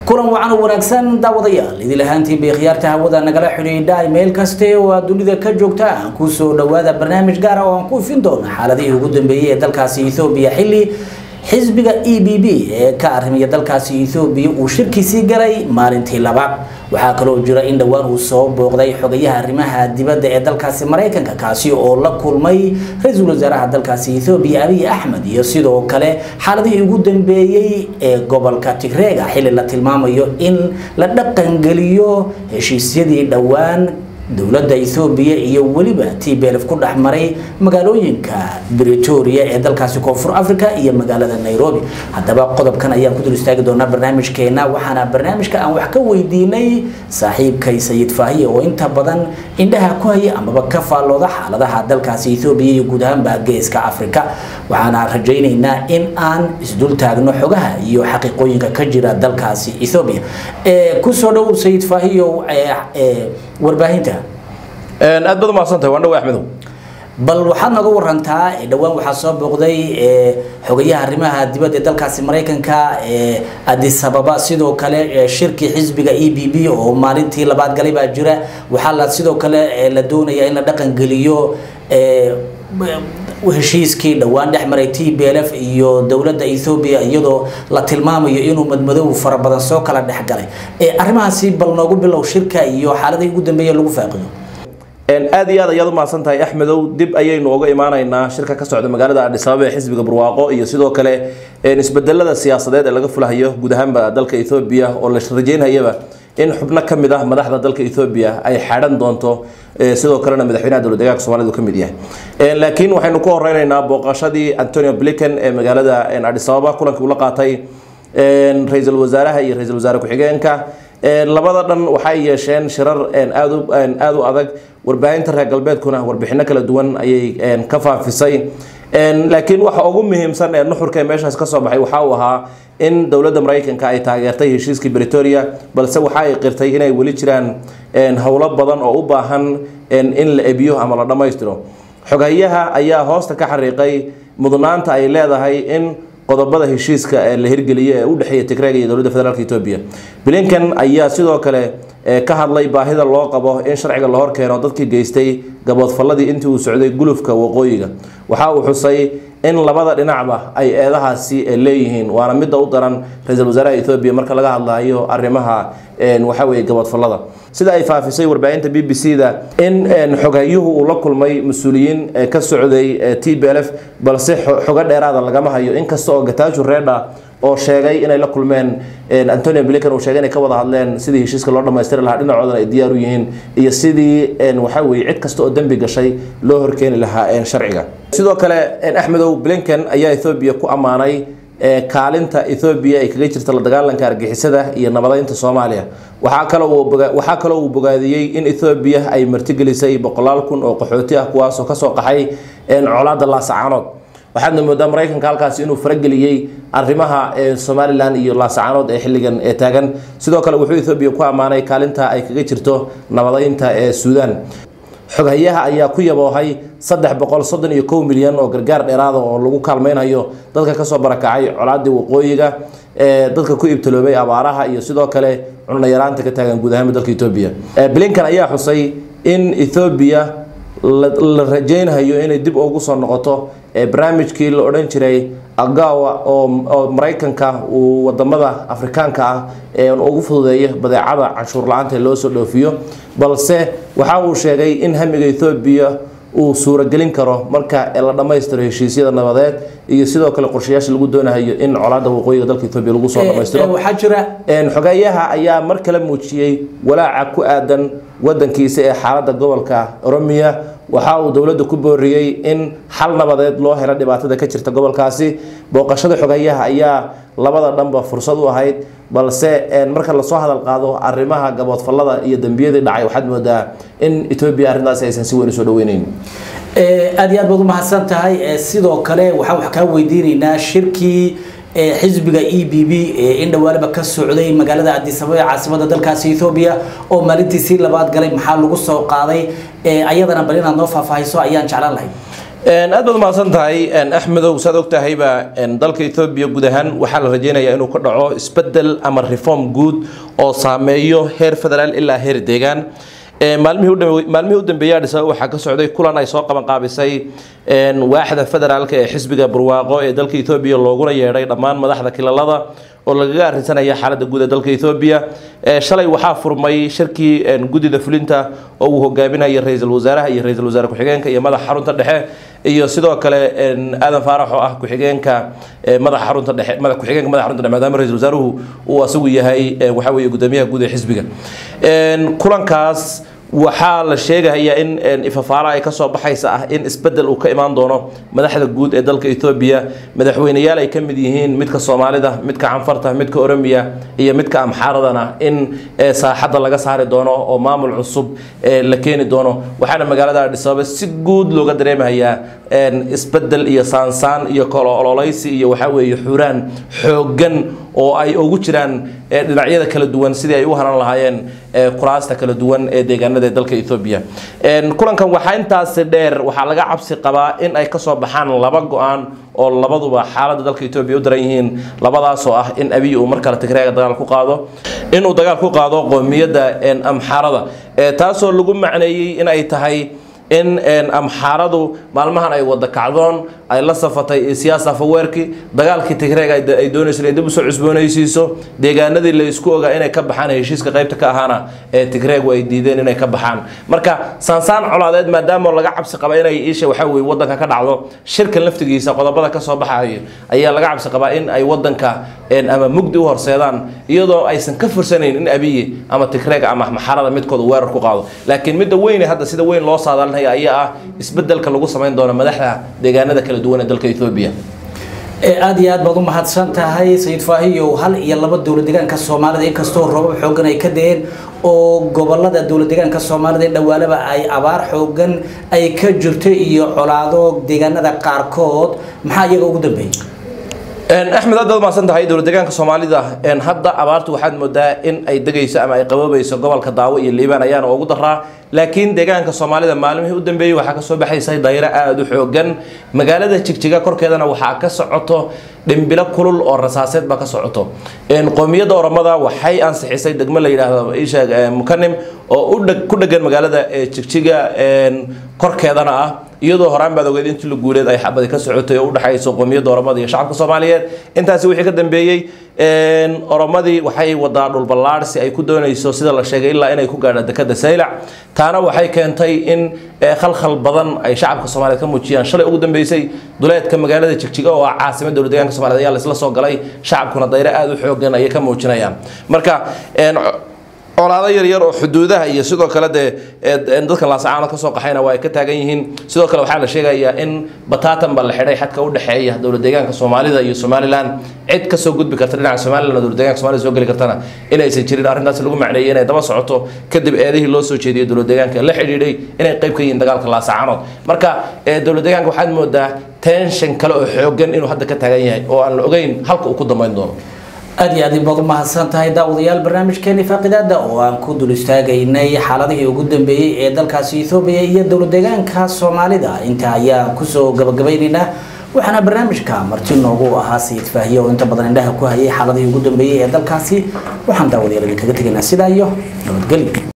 kulan wacan oo wanaagsan daawadayaal idil ahaantii bay khiyaarta hawada nagala xidhiidha meel kaste oo aad dunida ka joogta aan ku soo dhawaada barnaamij gaar ah oo aan ku ifin doono xaaladihii ugu dambeeyey ee dalkaasi Ethiopia xilli xisbiga EBB ee ka arrimaya dalkaasi Ethiopia uu shirkiisii galay maalintii labaad waxaa kaloo jira in dhowaan uu soo booqday xogayaha arrimaha dibadda ee dalkaasi Mareykanka kaasi oo la kulmay ra-iisul wasaaraha dalkaasi Ethiopia Abiy Ahmed iyo sidoo kale xaaladihii ugu dambeeyey ee gobolka Tigreega xilli la tilmaamayo in la dhaqan geliyo heshiisyadii dhowaan dowladda Ethiopia iyo waliba TPLF ku dhaxmaray magaalooyinka Pretoria ee dalkaasi Koonfur Afrika iyo magaalada Nairobi haddaba qodobkan ayaan ku dul istaagi doonaa barnaamijkeena waxaana barnaamijka aan wax ka weydiinay saaxiibkay Sayid Faahiye oo inta badan indhaha ku haya amaba ka faallooda xaaladaha dalkaasi Ethiopia iyo guud ahaanba geeska Afrika waxaana rajaynaynaa in aan isdul taagno xogaha iyo xaqiiqooyinka ka jira dalkaasi Ethiopia ee ku soo dhow Sayid Faahiye ee warbaahinta aad baad umahadsantahay waan dhawa axmedow bal waxaad nooga warantaa dhowaan waxaa soo booqday xogayaha arrimaha dibadda ee dalkaasi maraykanka addis ababa sidoo kale shirkii xisbiga e b b oo maalintii labaad galay baa jira waxaa la sidoo kale la doonayaa in la dhaqan geliyo heshiiskii dhowaan dhex maray t b l f iyo dowladda ethoobia iyadoo la tilmaamayo inuu madmadow fara badan soo kala dhex galay arrimahaasi bal noogu bilow shirka iyo xaaladii ugu dambeeya lagu faaqido aad iyo aad ayaad umahadsan tahay axmedow dib ayaynu uga imaanaynaa shirka ka socda magaalada adhis ababa ee xisbiga barwaaqo iyo sidoo kale isbedelada siyaasadeed ee laga fulahayo guud ahaanba dalka ethoobia oo la rajeynayaba in xubno ka mid ah madaxda dalka ethoobia ay xadhan doonto sidoo kalena madaxweynaha dowlad deegaanka soomaalida ka mid yahay laakiin waxaynu ku horeynaynaa booqashadii antonio blinken ee magaalada adhis ababa kulankii ula qaatay ra-iisul wasaaraha iyo ra-iisul wasaare ku-xigeenka labada dhan waxay yeesheen shirar aada u adag warbaahinta reer galbeedkuna warbixino kala duwan ayay ka faafisay laakiin waxa ugu muhiimsan ee nuxurka ee meeshaas kasoo baxay waxa uu ahaa in dowladda maraykanka ay taageertay heshiiskii bretoria balse waxa ay qirtay inay weli jiraan howlo badan oo u baahan in la ebiyo ama la dhammaystiro xoghayaha ayaa hoosta ka xariiqay mudnaanta ay leedahay in qodobada heshiiska ee la hirgeliyo ee u dhexeeya tigreega iyo dowladda federaalk etoobiya blinken ayaa sidoo kale ka hadlay baahida loo qabo in sharciga la horkeeno dadkii geystay gaboodfalladii intii uu socday gulufka waqooyiga waxa uu xusay in labada dhinacba ay eedahaasi leeyihiin waana midda u daran ra-iisul wasaaraha etoobiya marka laga hadlayo arrimaha waxa weye gaboodfallada sida ay faafisay warbaahinta b b c da in xoghayuhu uu la kulmay mas-uuliyiin ka socday t b l f balse xogo dheeraada lagama hayo inkasta oo gataaju reedha oo sheegay inay la kulmeen antonio blinken uu sheegay inay ka wada hadleen sidii heshiiska loo dhammaystiri lahaa dhinacoodana ay diyaar u yihiin iyo sidii waxa weye cid kasta oo dembi gashay loo horkeeni lahaa sharciga sidoo kale axmedow blinken ayaa ethoobia ku ammaanay kaalinta ethoobia ay kaga jirta la dagaalanka argixisada iyo nabadeynta soomaaliya waxaa kaloo waxaa kaloo uu bogaadiyey in ethoobia ay martigelisay boqolaal kun oo qaxooti ah kuwaasoo kasoo qaxay colaada laasacaanood waxaadna moodaa maraykanka halkaasi inuu farageliyey arrimaha somalilan iyo laasacaanood ee xilligan ee taagan sidoo kale wuxuu ethoobia ku ammaanay kaalinta ay kaga jirto nabadeynta ee suudaan xoghayaha ayaa ku yaboohay saddex boqol soddon iyo kow milyan oo gargaar dheeraada oo lagu kaalmeynhayo dadka kasoo barakacay colaadii waqooyiga dadka ku ibtaloobay abaaraha iyo sidoo kale cunayaraanta ka taagan guud ahaanba dalka etoobiya blinken ayaa xusay in ethoobiya la rajeynhayo inay dib ugu soo noqoto barnaamijkii la odhan jiray agawa oo maraykanka uu wadamada afrikaanka ah ugu fududeeyo badeecada canshuur la-aanta loo soo dhoofiyo balse waxa uu sheegay in hamiga ethoobiya uu suuragelin karo marka la dhammaystiro heshiisyada nabadeed iyo sidoo kale qorshayaasha lagu doonayo in colaada waqooyiga dalka etoobiya lagu soo dhammaystiro waxaa jira xogeeyaha ayaa mar kale muujiyey walaaca ku aadan wadankiisa ee xaaladda gobolka oromiya waxa uu dowladda ku booriyey in xal nabadeed loo helo dhibaatada ka jirta gobolkaasi booqashada xogeeyaha ayaa labada dhanba fursad u ahayd balse marka lasoo hadal qaado arrimaha gaboodfallada iyo dembiyadii dhacay waxaad moodaa in etoobiya arrintaasi aysan si weyn usoo dhaweyneyn aad iyo aad baad umahadsan tahay sidoo kale waxaan wax kaa weydiinaynaa shirkii xisbiga e b b in dhawaaliba ka socday magaalada addis ababa ee caasimada dalkaasi ethoobia oo maalintiisii labaad galay maxaa lagu soo qaaday ayadana bal inaad noo faahfaahiso ayaan jeclaan lahay aad baad umahadsan tahay axmedow saad og tahayba dalka ethoobiya guud ahaan waxaa la rajeynayaa inuu ka dhaco isbedel ama reform guud oo saameeyo heer federaal ilaa heer deegaan maalmihii u dambeeyay adhis ababa waxaa ka socday kulan ay soo qaban qaabisay waaxda federaalka ee xisbiga barwaaqo ee dalka ethoobiya looguna yeedhay dhammaan madaxda kilalada oo lagaga arrinsanaya xaaladda guud ee dalka ethoobiya shalay waxaa furmay shirkii guddida fulinta oo uu hogaaminaya ra-iisul wasaaraha iyo ra-iisul wasaare ku-xigeenka iyo madaxa xarunta dhexe iyo sidoo kale aadan faarax oo ah ku-xigeenka madaxa xarunta dhexe madax ku-xigeenka madaxa xarunta dhexe maadaama ra-iisul wasaaruhu uu asagu yahay waxa weeye guddoomiyaha guud ee xisbiga kulankaas waxaa la sheegayaa in ifafaala ay kasoo baxaysa ah in isbedel uu ka imaan doono madaxda guud ee dalka ethoobiya madaxweyneyaal ay ka mid yihiin midka soomaalida midka canfarta midka oromiya iyo midka amxaaradana in saaxadda laga saari doono oo maamul cusub la keeni doono waxaana magaalada adhis ababa si guud looga dareemayaa isbedel iyo saansaan iyo kolololeysi iyo waxaa weeye xuraan xooggan oo ay ugu jiraan dhinacyada kala duwan sidii ay u haran lahaayeen kuraasta kala duwan ee deegaanada dalka Ethiopia een kulankan waxa intaas dheer waxa laga cabsi qabaa in ay ka soo baxaan laba go'aan oo labaduba xaaladda dalka Ethiopia u daran yihiin labadaas oo ah in Abiy uu markale Tigreega dagaal ku qaado inuu dagaal ku qaado qoomiyadda Amxaarada taasoo lagu macneeyay in ay tahay in amxaaradu maalmahan ay wada kacdoon ay la safatay siyaasa faweerki dagaalkii tigreeg ay doonayso inay dib usoo cusboonaysiiso deegaanadii la isku ogaa inay ka baxaan heshiiska qaybta ka ahaana ee tigreegu ay diideen inay ka baxaan marka saansaan colaadeed maadaama laga cabsi qaba inay isha waxa weye wadanka ka dhacdo shirkan laftigiisa qodobada ka soo baxayo ayaa laga cabsi qabaa in ay wadanka ama mugdi u horseedaan iyadoo aysan ka fursanayn in abiyi ama tigreega ama maxarada midkooda weerar ku qaado laakiin midda weyne hadda sida weyn loo saadaalinaya ayaa ah isbedelka lagu samayn doono madaxda deegaanada kala duwan ee dalka Ethiopia aad iyo aad baad u mahadsan tahay sayid faahiyow hal iyo laba dowlad deegaanka soomaalida inkastoo roobab xoogan ay ka deen oo gobolada dowlad deegaanka soomaalida dhawaalaba ay abaar xoogan ay ka jirto iyo colaado deegaanada qaarkood maxaa iyaga ugu dambeeyay axmed aad baad umahadsan tahay dowlad deegaanka soomaalida hadda abaartu waxaad moodaa in ay degayso ama ay qaboobayso gobolka daawo iyo liibaan ayaana ugu daraa laakiin deegaanka soomaalida maalmihii u dambeeyey waxaa kasoo baxaysay dayro aada u xoogan magaalada jigjiga korkeedana waxaa ka socoto dhimbilo kulul oo rasaaseed baa ka socoto qoomiyadda oromada waxay ansixisay degmo la yidhaahdo isha mukanim oo ku dhegan magaalada jigjiga korkeedana ah iyadoo horaan baad ogeed intii la guuleed ay xabadi ka socotay oo u dhaxayso qoomiyadda oromada iyo shacabka soomaaliyeed intaasi wixii ka dambeeyey oromadii waxay wadaa dhulballaadhsi ay ku doonayso sida la sheegay ilaa inay ku gaadha dekada saylac taana waxay keentay in khalkhal badan ay shacabka soomaaliyeed ka muujiyaan shalay ugu dambeysay duleedka magaalada jigjiga oo ah caasimada dowlad deegaanka soomaliyeed ayaa laisla soo galay shacabkuna dayro aada u xoogan ayay ka muujinayaan marka colaado yaryar oo xuduudaha iyo sidoo kale dee dadkan laasacaanood kasoo qaxayna waa ay ka taagan yihiin sidoo kale waxaa la sheegayaa in bataatan ba la xidhay xadka u dhexeeya dowlad deegaanka soomaalida iyo somalilan cid kasoo gudbi karta dhinaca somalilan oo dowlad deegaanka soomaalida soo geli kartana inaysan jirin arrintaas lagu macneeyay inay daba socoto kadib eedihii loo soo jeediyay dowlad deegaanka la xidhiidhay inay qayb ka yihiin dagaalka laasacaanood marka dowlad deegaanka waxaad moodaa tension kale oo xoogan inuu hadda ka taagan yahay oo aan la ogeyn halka uu ku dambeyn doono aad iyo aad baad u mahadsan tahay daawadayaal barnaamijkeeni faaqidaada oo aan ku dul istaagaynay xaaladihii ugu dambeeyey ee dalkaasi ethoobiya iyo dowlad deegaanka soomaalida inta ayaan kusoo gabagabaynaynaa waxaana barnaamijka marti noogu ahaa sayid faahiye oo inta badan indhaha ku hayay xaaladihii ugu dambeeyey ee dalkaasi waxaan daawadayaal idinkaga tegaynaa sidaa iyo nabadgelyo